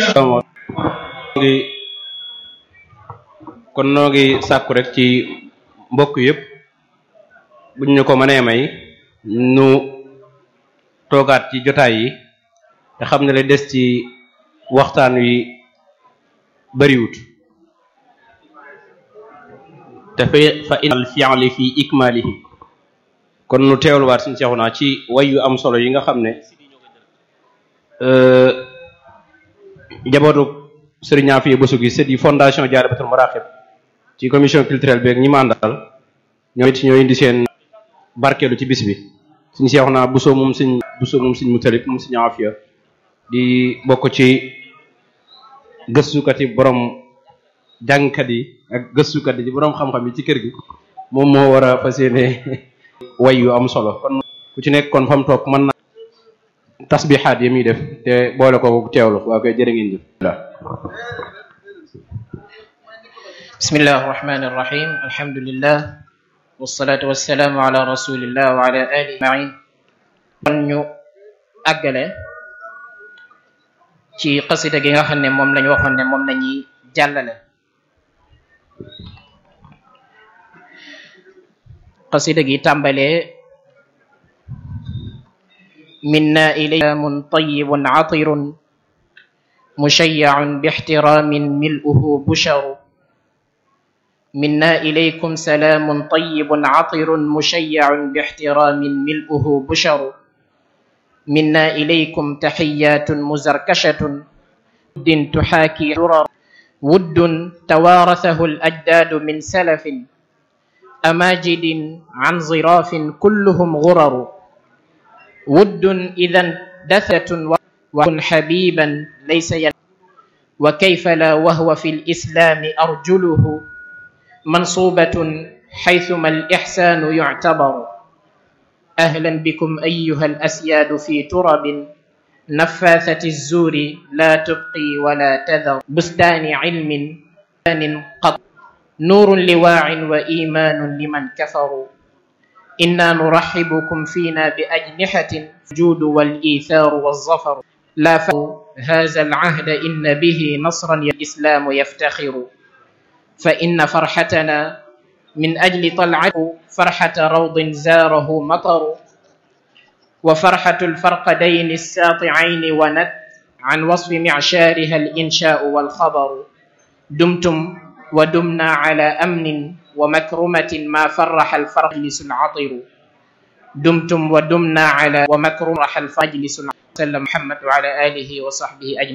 ngi kon noo ngi sàkku rek ci mbokk yëpp buñ ñu ko mënee may nu toogaat ci jotaay yi te xam ne la des ci waxtaan wi bariwut te fa fa inal fi'li fi ikmalihi kon nu teewluwaat suñu seexu naa ci way yu am solo yi nga xam ne njabootu Serigne Afia Bousso gi c'est di fondation Dialibatoul Marakhib ci commission culturelle beeg ñi ma àndal ñoo it ñoo indi seen barkeelu ci bis bi suñu seexu naa Bousso moom suñ Bousso moom suñ Mutalib moom suñu Afia di bokk ci gëstukat yi borom jàngkat yi ak gëstukat yi borom xam-xam yi ci kër gi moom moo war a fas yéene way yu am solo kon ku ci nekk kon fa mu toog mën na tasbixaat yi muy def te boole ko teewlu waa koy jërë ngeen jëf bismillah arrahmani irrahim alhamdulillah wassalatu wassalaamu ala rasulillah wa ala alihi ajmain kon ñu àggale ci xasida gi nga xam ne moom lañu waxoon ne moom lañuy jàllale xasida gi tàmbalee minna ilaykum tayyibun atirun mushayya'un bixtiramin mil'uhu busharu minna ilaykum salaamun tayyibun atirun mushayya'un bixtiramin mil'uhu busharu minna ilaykum taxiyyatun muzarkashatun wuddin tuxaaki durar wuddun tawaarasahu al-ajdaadu min salafin أماجد عن ظراف كلهم غرر ود إذا دثة وكن حبيبا ليس ين وكيف لا وهو في الإسلام أرجله منصوبة حيثما الإحسان يعتبر أهلا بكم أيها الأسياد في ترب نفاثة الزور لا تبقي ولا تذر بستان علم قط نور لواع وإيمان لمن كفروا إنا نرحبكم فينا بأجنحة الجود والإيثار والظفر لا هذا العهد إن به نصرا الإسلام يفتخر فإن فرحتنا من أجل طلعته فرحة روض زاره مطر وفرحة الفرقدين الساطعين ونت عن وصف معشارها الإنشاء والخبر دمتم ودمنا على أمن ومكرمة ما فرح الفرجلس العطر دمتم ودمنا على ومكرمة الفجلس العطر محمد وعلى آله وصحبه أجمعين